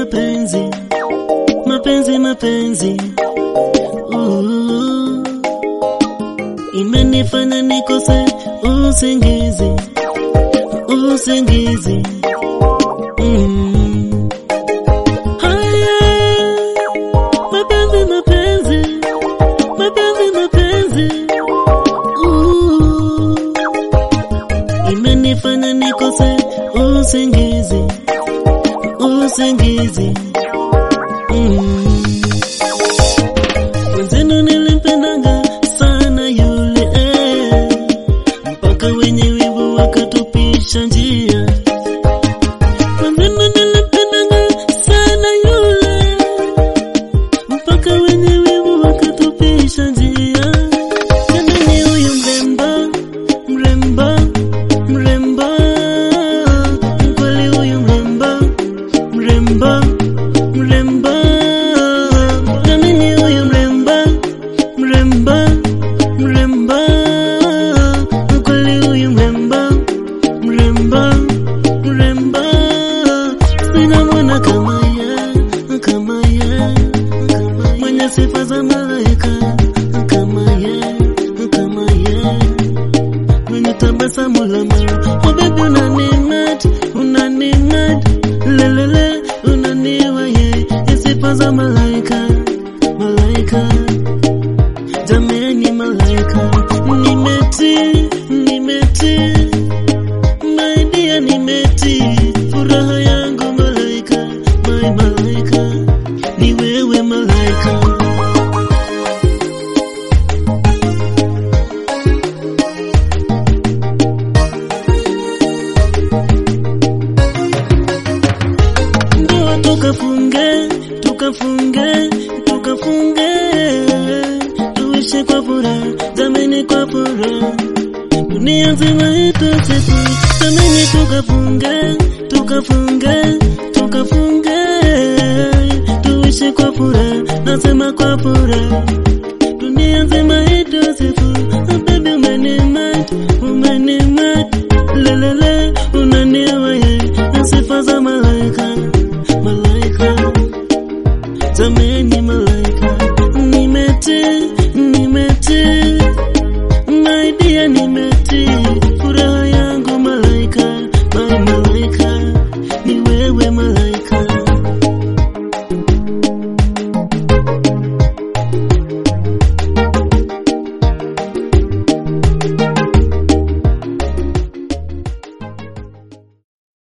mapenzi, mapenzi, mapenzi. Uh, imenifanya nikose usingizi, usingizi. Mm. Haya, mapenzi, mapenzi, mapenzi, mapenzi. Uh, imenifanya nikose usingizi, usingizi. Mm. Mwenzenu nilimpendanga sana yule eh, mpaka wenye wivu wakatupisha njia. Mwenzenu nilimpendanga sana yule, mpaka wenye wivu wakatupisha njia. Jamani, huyu mrembo, mrembo, mrembo, mkweli huyu mrembo, mrembo, mrembo, jamani, huyu mrembo, mrembo, mrembo, mkweli huyu mrembo, mrembo, mrembo, sinamwona kama ye, kama ye, mwenye sifa za malaika kama ye, kama ye mwenye tabasamu la mara. Oh baby unanimat, unanimat, lelele unaniwa ye, sifa za malaika, malaika, jameni malaika, nimeti, nimeti, my dear nimeti, furaha yangu malaika, my malaika, ni wewe malaika. ndoa tukafunge, tukafunge, tukafunge, tuishi kwa furaha, jameni kwa furaha, dunia nzima itusifu, jameni tukafunge, tukafunge, tukafunge, tuishi kwa furaha, nasema kwa furaha, dunia nzima itusifu, baby umenimat, umenimat, lelele unaniwaye, sifa za malaika malaika jameni malaika nimeti nimeti my dear nimeti furaha yangu malaika my malaika ni wewe malaika